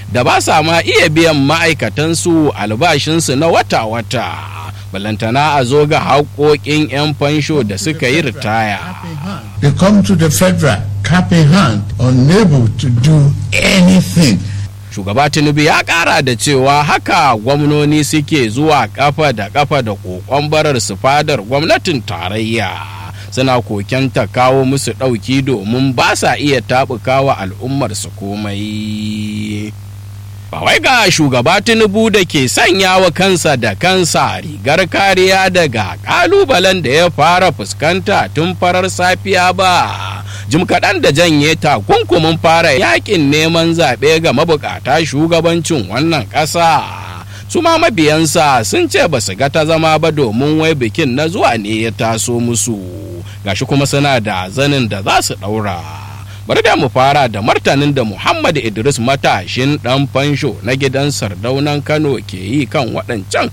da ba sa ma iya biyan ma'aikatansu albashinsu na wata-wata balantana a zo ga haƙoƙin 'yan fansho da suka yi ritaya They come to the federal cap in hand, unable to do anything. shugaba tinubu ya kara da cewa haka gwamnoni suke zuwa kafa da kafa da kokon barar su fadar gwamnatin tarayya suna kokenta kawo musu ɗauki domin ba sa iya taɓukawa al'ummar su komai ba wai ga shugaba tinubu da ke sanya wa kansa da kansa rigar kariya daga kalubalen da ya fara fuskanta tun farar safiya ba jim kaɗan da janye takunkumin fara yakin neman zaɓe ga mabukata shugabancin wannan ƙasa su ma mabiyansa sun ce ba su ga ta zama ba domin wai bikin na zuwa ne ya taso musu gashi kuma suna da zanin da za su ɗaura bari da mu fara da martanin da muhammad idris matashin ɗan fansho na gidan sardaunan kano ke yi kan waɗancan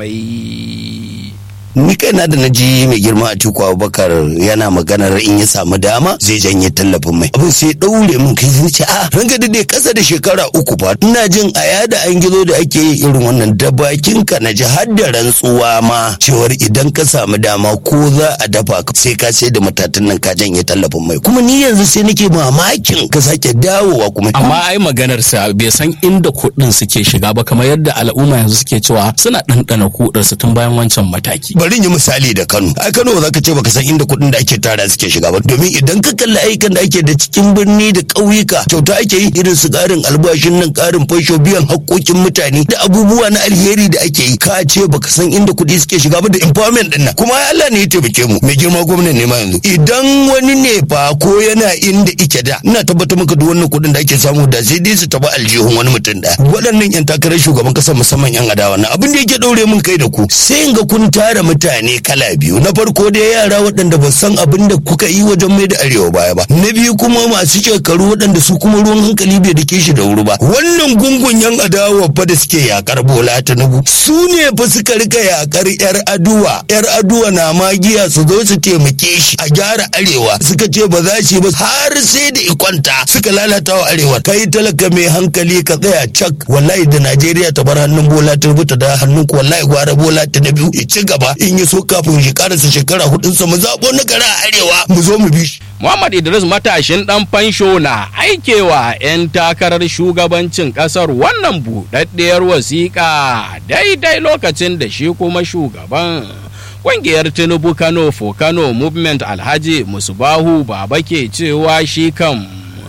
kalamai ni kaina da naji mai girma a tiku abubakar yana maganar in ya samu dama zai janye tallafin mai abin sai daure min kai zai ce a ranka da dai kasa da shekara uku fa ina jin a yada an gizo da ake yi irin wannan da bakin ka na ji har da rantsuwa ma cewar idan ka samu dama ko za a dafa ka sai ka sai da matatan nan ka janye tallafin mai kuma ni yanzu sai nake mamakin ka sake dawowa kuma amma ai maganar sa bai san inda kuɗin suke shiga ba kamar yadda al'umma yanzu suke cewa suna ɗanɗana kuɗin su tun bayan wancan mataki bari yi misali da Kano ai Kano ba za ka ce baka san inda kuɗin da ake tara suke shiga ba domin idan ka kalli ayyukan da ake da cikin birni da ƙauyuka kyauta ake yi irin su ƙarin albashin nan ƙarin fasho biyan haƙƙoƙin mutane da abubuwa na alheri da ake yi ka ce baka san inda kuɗi suke shiga ba da empowerment din nan kuma Allah ne ya taimake mu mai girma gwamnati ne ma yanzu idan wani ne fa ko yana inda ike da ina tabbatar maka duk wannan kuɗin da ake samu da sai dai su taɓa aljihun wani mutum da waɗannan yan takarar shugaban ƙasar musamman yan adawa na abin da yake ɗaure mun kai da ku sai in ga kun tara mutane kala biyu na farko dai yara waɗanda ba san abin da kuka yi wajen mai da arewa baya ba na biyu kuma masu shekaru waɗanda su kuma ruwan hankali bai da shi da wuri ba wannan gungun yan adawa fa da suke yakar bola tinubu su ne fa suka rika yakar yar aduwa yar aduwa na magiya su zo su taimake shi a gyara arewa suka ce ba za shi ba har sai da ikwanta suka lalata wa arewa kai talaka mai hankali ka tsaya cak wallahi da najeriya ta bar hannun bola tinubu ta da hannun ku wallahi gwara bola tinubu ya ci gaba in ya so kafin shi karasa shekara hudunsa mu zaɓo na gara a arewa mu zo mu bi shi. Muhammad Idris matashin ɗan fansho na aikewa 'yan takarar shugabancin ƙasar wannan buɗaɗɗiyar wasiƙa daidai lokacin da shi kuma shugaban ƙungiyar Tinubu Kano for Kano Movement Alhaji Musubahu Baba ke cewa shi kan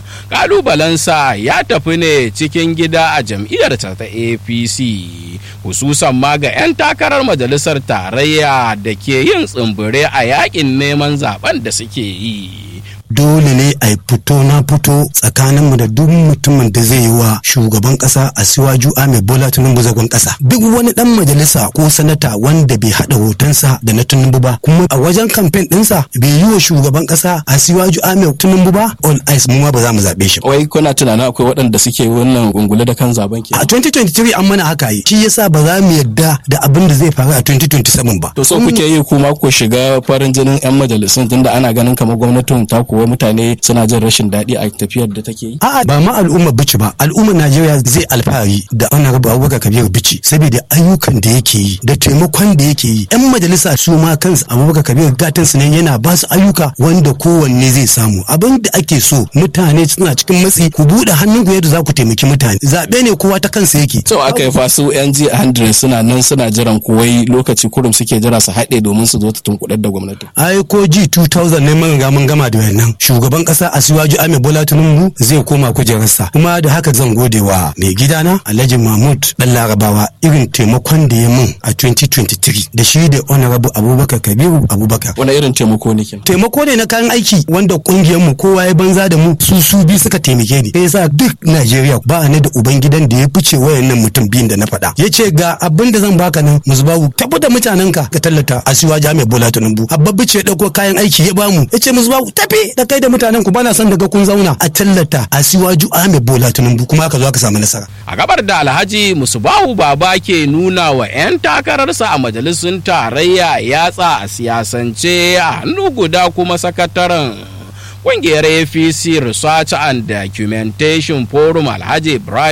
kalubalensa ya tafi ne cikin gida a jam'iyyarta ta apc hususan ma ga 'yan takarar majalisar tarayya da ke yin tsimbire a yakin neman zaben da suke yi dole ne a fito na fito tsakaninmu da duk mutumin da zai yi wa shugaban kasa a siwaju ahmed bola tinubu zagon kasa duk wani dan majalisa ko sanata wanda bai hada hotonsa da na tinubu ba kuma a wajen kamfen dinsa bai yi wa shugaban kasa a siwaju ahmed tinubu ba on ice mu ma ba za mu zabe shi wai kuna tunanin akwai waɗanda suke wannan gungule da kan zaben ke a 2023 an mana haka yi shi yasa ba za mu yarda da abin da zai faru a 2027 ba to so kuke yi kuma ku shiga farin jinin yan majalisun tunda ana ganin kamar gwamnatin ta kuwa mutane suna jin rashin daɗi a tafiyar da take yi a'a ba ma al'ummar bici ba al'ummar najeriya zai alfahari da honorable abubakar kabiru bici saboda ayyukan da yake yi da taimakon da yake yi yan majalisa su ma kansu abubakar kabiru gatan su ne yana ba su ayyuka wanda kowanne zai samu abin da ake so mutane suna cikin matsi ku buɗe hannun ku yadda za ku taimaki mutane zaɓe ne kowa ta kansa yake to aka yi fasu yan ji hundred suna nan suna jiran kuwai lokaci kurum suke jira su haɗe domin su zo ta tunkuɗar da gwamnati ai ko ji 2000 ne mun ga mun gama da wannan shugaban kasa asiwaju ame bola tinubu zai koma kujerarsa kuma da haka zan gode wa mai gidana alhaji mahmud dan larabawa irin taimakon da ya mun a 2023 da shi da honorable abubakar kabiru abubakar wani irin taimako ne kin taimako ne na kayan aiki wanda kungiyar mu kowa ya banza da mu su su bi suka taimake ni sai yasa duk najeriya ba ni da uban gidan da ya fice wayannan mutum biyun da na faɗa yace ga abin da zan baka nan musbahu tabbata mutanenka ka tallata asiwaju ame bola tinubu abba bice ya dauko kayan aiki ya bamu yace musbahu tafi da kai da mutanen ku bana son daga kun zauna a tallata a siwaju Ahmed Bola Tinubu kuma aka zo aka samu nasara. A gabar da Alhaji Musubahu Baba ke nuna wa 'yan takararsa a majalisun tarayya yatsa a siyasance a hannu guda kuma sakataren ƙungiyar APC Research and Documentation Forum Alhaji Ibrahim